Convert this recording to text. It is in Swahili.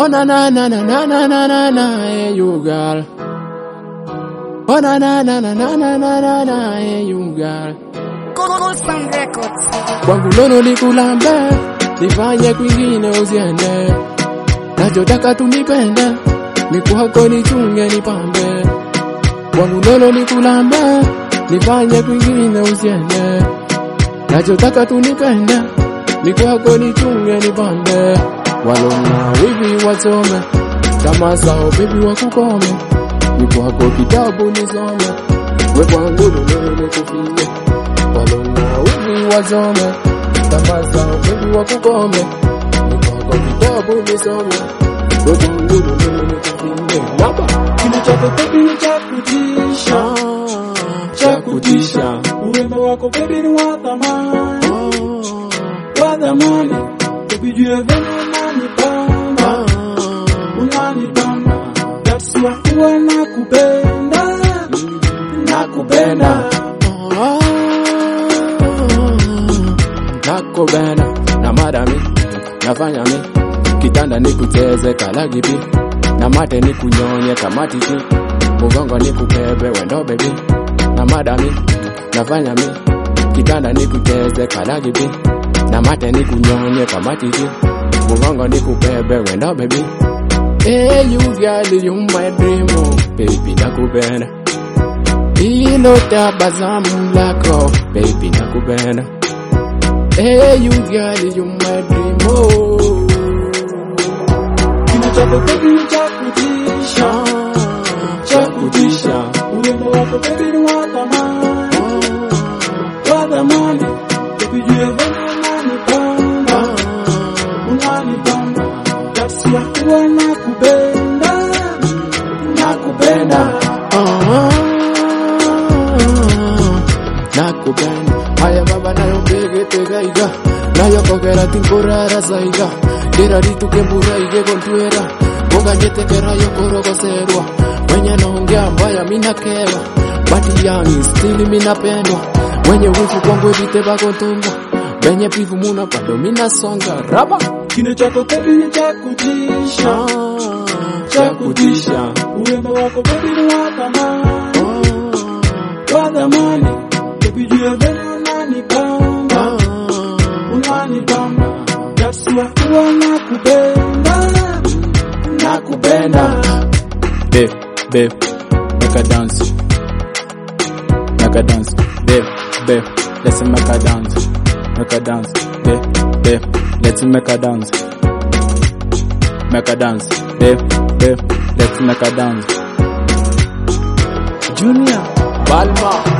Oh na na na na na na na na na, hey you girl. Oh na na na na na na na na na, hey you girl. Gold Sound Records. Kwangu nono nikulambe, nifanye kwingine usiende. Nachotaka tunipende, mikuhako nichunge nipambe. Kwangu nono nikulambe, nifanye kwingine usiende. Nachotaka tunipende, mikuhako nichunge nipambe. Walona wivi wasome, kama sao bibi wakukome. Mikuhako kitabu nisome, we kwangu nono nikufie walona wivi wasome tambaza wivi wakukome nikwako kitabu nisome wekangulu mimi nikupinde laba Kina chako baby ni cha kutisha, cha kutisha urembo wako baby ni wa thamani, wa thamani. Baby juu ya venye unanipamba, unanipamba. That's why huwa nakupenda, nakupenda. nakobena na madami nafanya mi kitanda nikucheze kalagipi na mate nikunyonye kamatiti mugongo nikubebe wendo bebi na madami nafanya mi kitanda nikucheze kalagipi na mate nikunyonye kamatiti mugongo nikubebe wendo bebi Hey, you girl, you my dream, oh, baby, nakupenda. Hilo tabasamu lako, baby, nakupenda. Hey, you girl, you my dream, oh. Kina chako baby ni cha kutisha, cha kutisha. urembo wako baby ni wa thamani, wa thamani. Baby juu ya venye unanipamba, unanipamba. That's why huwa nakupenda, nakupenda. nakupenda haya baba nayo mbegetega nayo kogera tinkurara saiga ndira ritukembura ige kontwera boganyetekera yokorogoserwa wenye naongea mbaya minakerwa bati yangi stili minapendwa wenye wivu kwangu vite bakontundwa benye pivu muna bado minasonga raba Kina chako baby ni cha kutisha, cha kutisha urembo wako baby ni wa thamani, wa thamani. Baby juu ya venye unanipamba, unanipamba. That's why huwa nakupenda, nakupenda. Babe, babe, make a dance. Make a dance. Babe, babe, let's make a dance. Make a dance. Babe, babe, let's make a dance. Make a dance. Babe, babe, let's make a dance. Junior, Balma.